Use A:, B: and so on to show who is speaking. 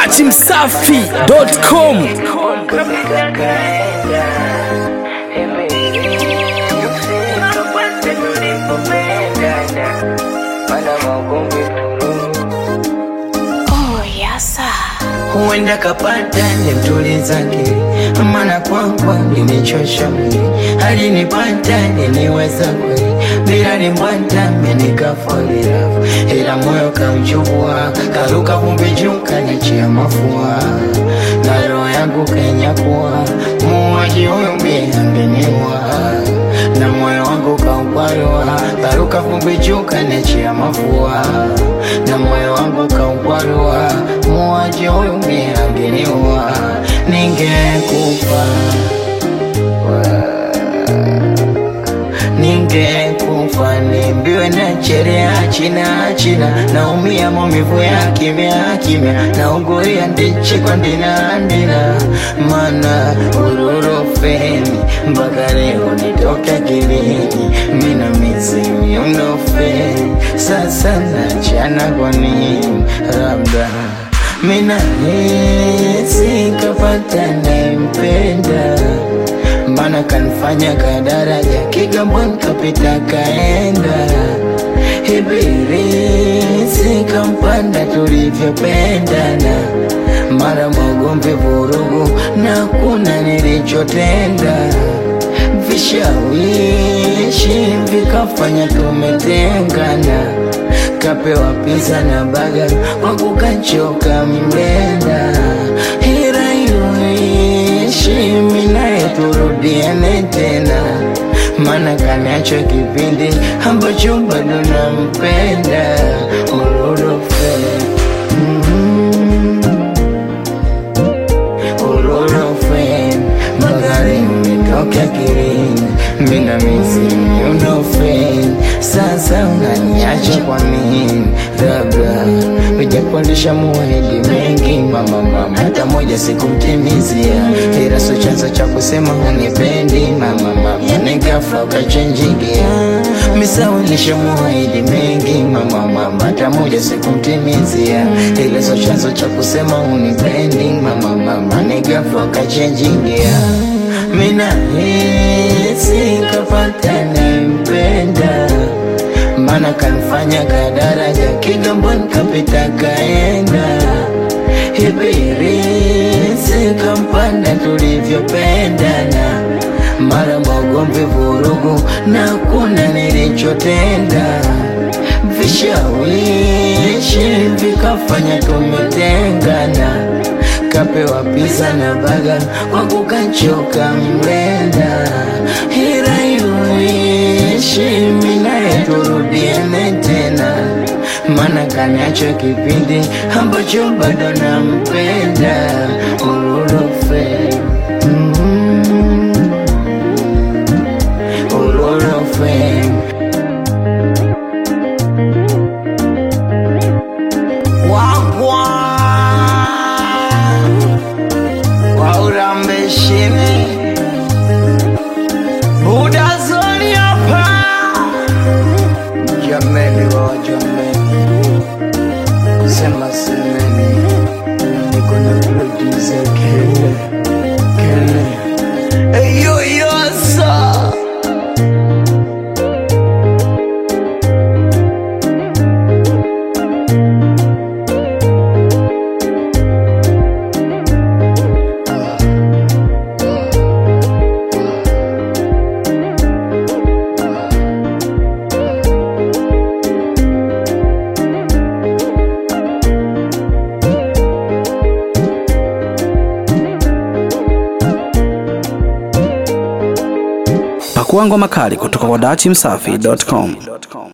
A: dachimsafi.com
B: Oh, yasa.
C: huenda kapata nimtuliza akili, maana kwangwa nimechosha mwili, alinipata niniweza kweli, bila nimbwata menikafalila, ila moyo kamchukua, karuka vumbi juu kanichia mafua, na roho yangu kenyakua, muuaji huyu mie angeniua na moyo wangu kaukwarua, karuka vumbi juu kanichia mafua, na moyo wangu kaukwarua, muuaji huyu mie angeniua, ningekufa ningekufa nimbiwe na cherea china china naumia maumivu ya kimya kimya nauguria ndichi kwa ndina ndina mana ururofeni mpaka leo nitoke akilini mina mizimi unofeni sasa nachana kwa nini labda mina hisi kapata nempenda mana kanifanya kadaraja Kigamboni kapita kaenda Ibilisi kampanda tulivyopendana mara magomvi vurugu na kuna nilichotenda vishawishi vikafanya tumetengana kapewa pizza na baga kwa kukachoka mlenda ila iyoishi minaye turudiane tena mana kaniacho kipindi ambacho bado nampenda urorofe mm urorofe magari umetoka kirini mina mizimu unofe sasa unaniacha kwa nini labda ujapandisha muahidi mengi mama mama hata moja sikumtimizia ila so chanzo cha kusema unipendi mama mama nikafa ukachenjigia misawilisha muahidi mengi mama mama hata moja sikumtimizia ila so chanzo cha kusema unipendi mama mama nikafa ukachenjigia mina hisi kapata nempenda mana kanifanya kadaraja Kigamboni kapita kaenda Ibilisi kampanda tulivyopendana mara magomvi vurugu na kuna nilichotenda vishawishi vikafanya tumetengana kapewa pizza na baga kwa kukachoka mlenda ila iyoishi minaye turudiane tena mana kaniacho kipindi ambacho bado nampenda ururofe mm, ururofe wagwa waurambeshini budazoni hapa jameni wa jameni kusema semeni niko na producer kele kele eyoyosa
A: pakua ngoma kali kutoka kwa dachimsafi.com